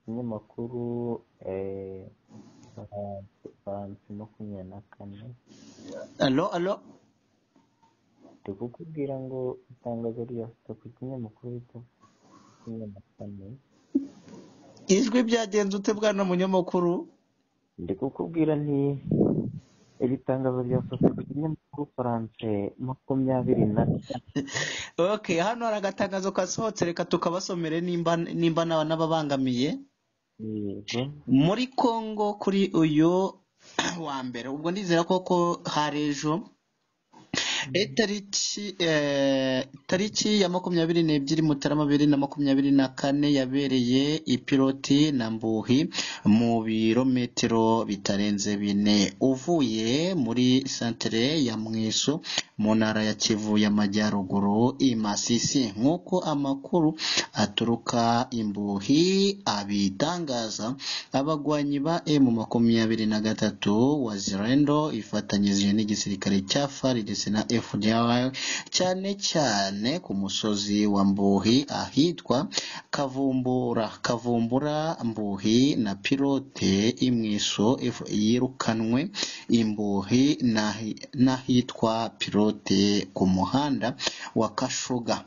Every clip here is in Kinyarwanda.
kinyamakuru eh, saa saa makumyabiri na kane alo alo ndi kukubwira ngo itangazo ryasutse ku kinyamakuru rito makumyabiri na kane ijwi byagenze ute bwana munyamakuru ndi kukubwira nti iri tangazo ryasohotse ku kinyamakuru faranse makumyabiri na okay hano hari agatangazo kasohotse reka tukabasomere nimba nimba naba n'ababangamiye yego muri congo kuri uyu wa mbere ubwo ndizera koko hari ejo itariki eh, itariki ya makumyabiri n'ebyiri mutarama bibiri na makumyabiri na kane yabereye ipiloti na mbuhi mu birometero bitarenze bine uvuye muri santere ya mweso mu ntara ya kivu y'amajyaruguru i masisi nk'uko amakuru aturuka imbuhi abitangaza abagwanyi ba emu makumyabiri na gatatu wa zirendo ifatanyije n'igisirikare cya fari ndetse na fdr cyane cyane ku musozi wa mbuhi ahitwa kavumbura kavumbura mbuhi na pilote imwiso F- yirukanwe imbuhi n'ahi- n'ahitwa pilote ku muhanda wa kashuga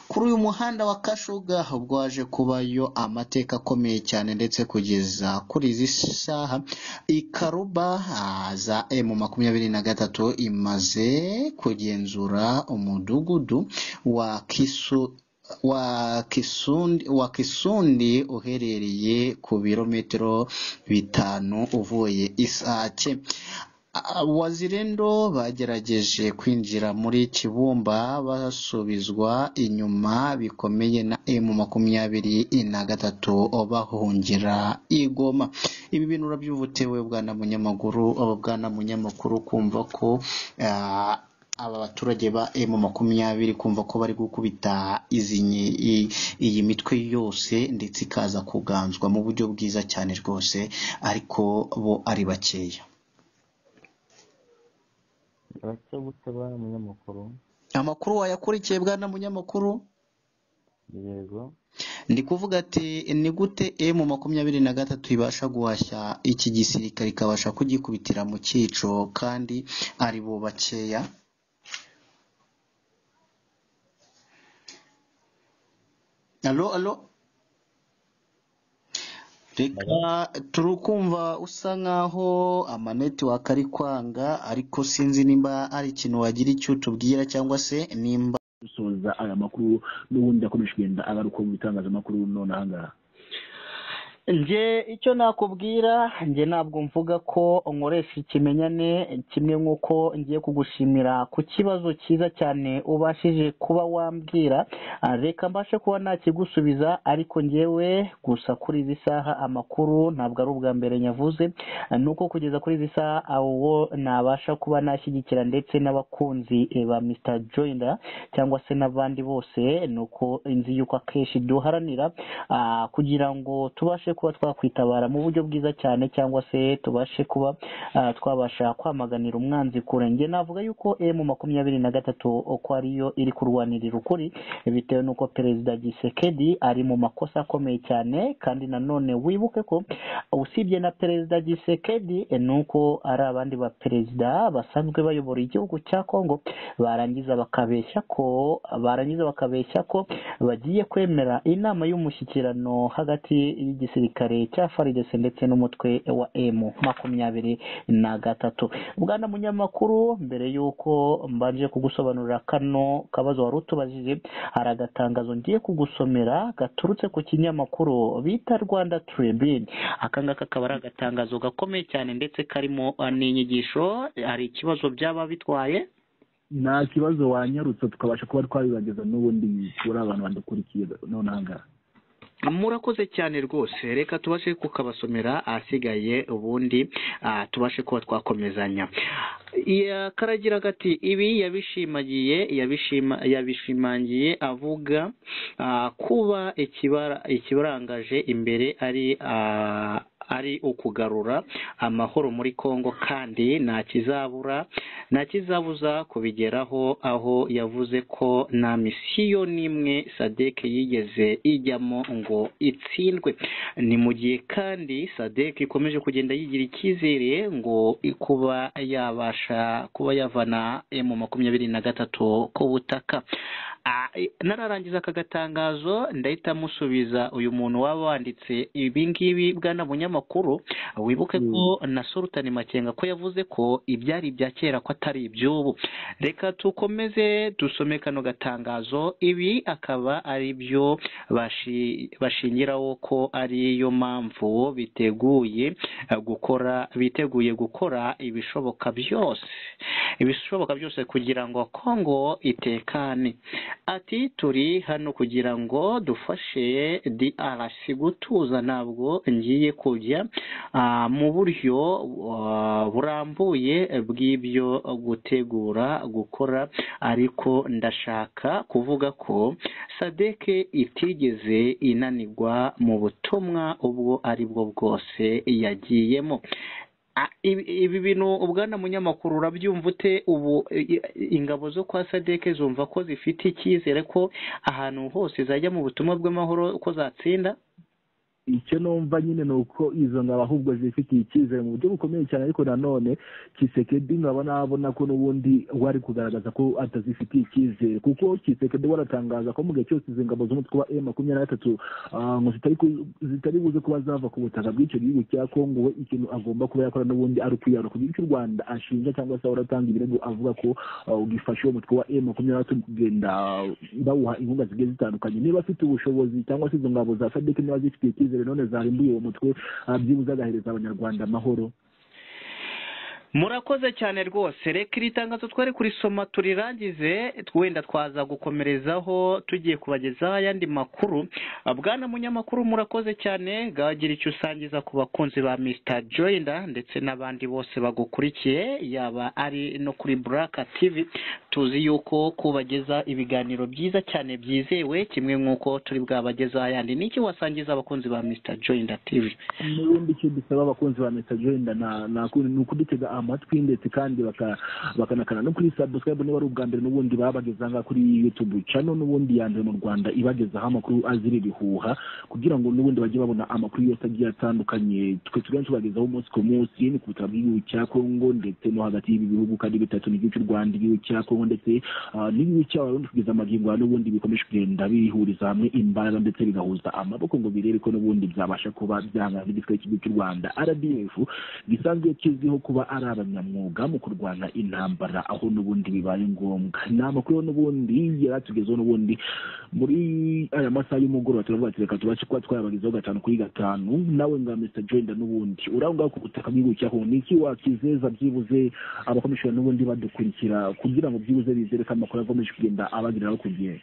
kuri uyu muhanda wa kashuga ubwo waje kubayo amateka akomeye cyane ndetse kugeza kuri izi saha ikaruba ah, za emu makumyabiri na gatatu imaze kugenzura umudugudu wa kisu wa kisundi wa kisundi uherereye ku birometero bitanu uvuye isake wazirendo bagerageje kwinjira muri kibumba basubizwa inyuma bikomeye na emu makumyabiri na gatatu bahungira i goma ibi bintu urabyubutewe bwana munyamaguru bwana munyamakuru kumva ko ah, aba baturage ba emu makumyabiri kumva ko bari gukubita izi nyi- i- iyi mitwe yose ndetse ikaza kuganzwa mu buryo bwiza cyane rwose ariko bo ari bakeya bake gute bari umunyamakuru amakuru wayakurikiye bwana munyamakuru yego ndi kuvuga ati ni gute emu makumyabiri na gatatu ibasha guhashya iki gisirikare ikabasha kugikubitira mu cyico kandi ari bo bakeya alo alo reka turukumva usa nkaho amanetiwaka ari kwanga ariko sinzi nimba ari ikintu wagira icyo tubwira cyangwa se nimba dusoza aya makuru n'ubundi akomeje kugenda agaruka mu bitangazamakuru none ahangaha nge icyo nakubwira nge ntabwo mvuga ko nkoresha ikimenyane kimwe nk'uko ngiye kugushimira ku kibazo cyiza cyane ubashije kuba wambwira Ah, reka mbashe kuba nakigusubiza ariko ngewe gusa kuri izi saha amakuru ntabwo ari ubwa mbere nyavuze Ah, nuko kugeza kuri izi saha awo nabasha kuba nashyigikira ndetse n'abakunzi eh, ba Mr Joyner cyangwa se n'abandi bose nuko inzi yuko akenshi duharanira ah, kugira ngo tubashe kuba twakwitabara mu buryo bwiza cyane cyangwa se tubashe kuba ah, twabasha kwamaganira umwanzi kure nge navuga yuko emu makumyabiri na gatatu uko ariyo iri kurwanirira ukuri bitewe n'uko perezida gisekedi ari mu makosa akomeye cyane kandi nanone wibuke ko usibye na perezida gisekedi eh, ni uko ari abandi baperezida basanzwe bayobora igihugu cya kongo barangiza bakabeshya ko barangiza bakabeshya ko bagiye kwemera inama y'umushyikirano hagati y'igisirikare cya FARDC ndetse n'umutwe wa M makumyabiri na gatatu. Bwana munyamakuru, mbere y'uko mbanje kugusobanurira kano kabazo wari utubajije, hari agatangazo ngiye kugusomera gaturutse ku kinyamakuru bita Rwanda Tribune. Aka ngaka kaba ari agatangazo gakomeye cyane ndetse karimo ah, n'inyigisho, hari ikibazo byaba bitwaye nta kibazo wanyarutse tukabasha kuba twabibageza n'ubundi kuri abantu badakurikiye none ahangaha murakoze cyane rwose reka tubashe kukabasomera ahasigaye ubundi ah, tubashe kuba twakomezanya Ya- karagira gati ibi yabishimagiye yabishima yabishimangiye avuga ah, kuba ikibara ikibarangaje imbere ari ah, ari ukugarura amahoro muri Kongo kandi nta kizabura nta kizabuza kubigeraho aho yavuze ko nta misiyo n'imwe sadek yigeze ijyamo ngo itsindwe ni mu gihe kandi sadek ikomeje kugenda yigira icyizere ngo kuba yabasha kuba yavana emu makumyabiri na gatatu ku butaka Ah, nararangiza aka gatangazo ndahita musubiza uyu muntu waba wanditse ibi ngibi bwana bunyamakuru wibuke ko na Sultan Makenga ko yavuze ko ibyari ibya kera ko atari iby'ubu reka tukomeze dusome kano gatangazo ibi akaba ari byo bashi- bashingiraho ko ariyo mpamvu biteguye eh, gukora biteguye gukora ibishoboka byose ibishoboka byose kugira ngo Kongo itekane ati turi hano kugira ngo dufashe DRC gutuza ntabwo ngiye kujya ah, mu buryo ah, burambuye bw'ibyo gutegura gukora ariko ndashaka kuvuga ko sadeke itigeze inanirwa mu butumwa ubwo ari bwo bwose yagiyemo Ah, ibi ibi bintu ubwana munyamakuru urabyumva ute ubu i- i- ingabo zo kwa sadeke zumva ko zifite icyizere ko ahantu hose zajya mu butumwa bw'amahoro ko zatsinda icyo numva nyine ni uko izo ngabo ahubwo zifitiye icyizere mu buryo bukomeye cyane ariko nanone kisekedi nkaba nabona ko n'ubundi wari kugaragaza ko atazifitiye icyizere kuko kisekedi waratangaza ko mu gihe cyose izi ngabo z'umutwe wa emu makumyabiri na gatatu ah, ngo zitari ku- zitari buze kuba zava ku butaka bw'icyo gihugu cya kongo we ikintu agomba kuba yakora n'ubundi ari ukwiyahuza kugira icyo u rwanda ashinja cyangwa se ahora atanga ibirego avuga ko ah, ugifashe uwo mutwe wa emu makumyabiri na gatatu kugenda bawuha inkunga zigiye zitandukanye niba afite ubushobozi cyangwa se izo ngabo za sadiki niba zifitiye icyizere none zarimbuye uwo mutwe ah, byibuze agahereza abanyarwanda amahoro murakoze cyane rwose reka iri tangazo twari kurisoma turirangize wenda twaza gukomerezaho tugiye kubagezaho ayandi makuru Ah, bwana munyamakuru murakoze cyane gagira icyo usangiza ku bakunzi ba mr joyner ndetse n'abandi bose bagukurikiye yaba ari no kuri black tv tuzi yuko kubagezaho ibiganiro byiza cyane byizewe kimwe nk'uko turi bwabagezaho ayandi ni iki wasangiza abakunzi ba mr joyner tv n'ubundi icyo dusaba abakunzi ba mesa joyenda na- na- ni ukudutega amatwi ndetse kandi baka- bakanakana no kuri sabusikarayibu niba ari ubwa mbere n'ubundi babageze aha ngaha kuri yutubu cano n'ubundi ya mbere mu rwanda ibagezaho amakuru azira ibihuha kugira ngo n'ubundi bajye babona amakuru yose agiye atandukanye twe tuganshi tubagezaho umunsi ku munsi ni ku butaka bw'igihugu cya kongo ndetse no hagati y'ibi bihugu kandi bitatu n'igihugu cy'u rwanda igihugu cya kongo ndetse ah, n'igihugu cy'abarundi kugeza amagingo aha n'ubundi bikomeje kugenda bihuriza hamwe imbaraga ndetse bigahuza amaboko ngo birebe ko n'ubundi byabasha kuba byahangana n'igitwe cy'igihugu cy'u rwanda rdf gisanzwe kizwiho kuba ari abanyamwuga mu kurwana intambara aho n'ubundi bibaye ngombwa ni amakuru n'ubundi yari atugezeho n'ubundi muri aya masaha y'umugoroba turavuga ati reka tubashe kuba twayabagezaho gatanu kuri gatanu nawe nga mr joyenda n'ubundi uraho ngaho ku butaka bw'igihugu cya kongo ni iki wakizeza byibuze abakomishoni n'ubundi badukurikira kugira ngo byibuze bizere ko amakuru akomeje kugenda abageraho ku gihe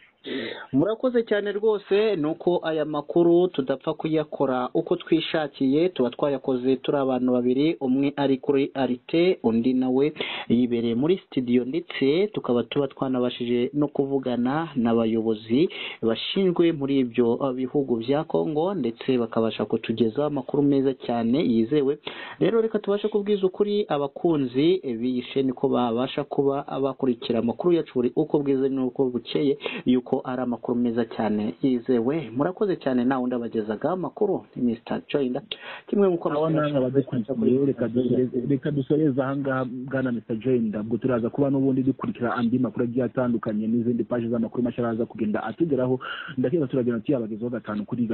murakoze cyane rwose ni uko aya makuru tudapfa kuyakora uko twishakiye tuba twayakoze turi abantu babiri umwe ari kuri arite undi nawe yibereye muri sitidiyo ndetse tukaba tuba twanabashije no kuvugana n'abayobozi bashinzwe muri ibyo uh, bihugu bya kongo ndetse bakabasha kutugezaho amakuru meza cyane yizewe rero reka tubashe kubwiza ukuri abakunzi b'iyi sheni ko babasha kuba bakurikira amakuru yacu buri uko bwiza n'uko bukeye yuko ari amakuru meza cyane yizewe murakoze cyane nawe undi abagezaga amakuru ni Mr. Joyner kimwe nk'uko abo nanga badukurikiye reka dusoreze- reka dusoreze ahangaha bwana mr jenda ubwo turaza kuba n'ubundi dukurikira andi makuru agiye atandukanye n'izindi paji z'amakuru mashya araza kugenda atugeraho ndakeka turagenda tuyabagezaho gatanu kuri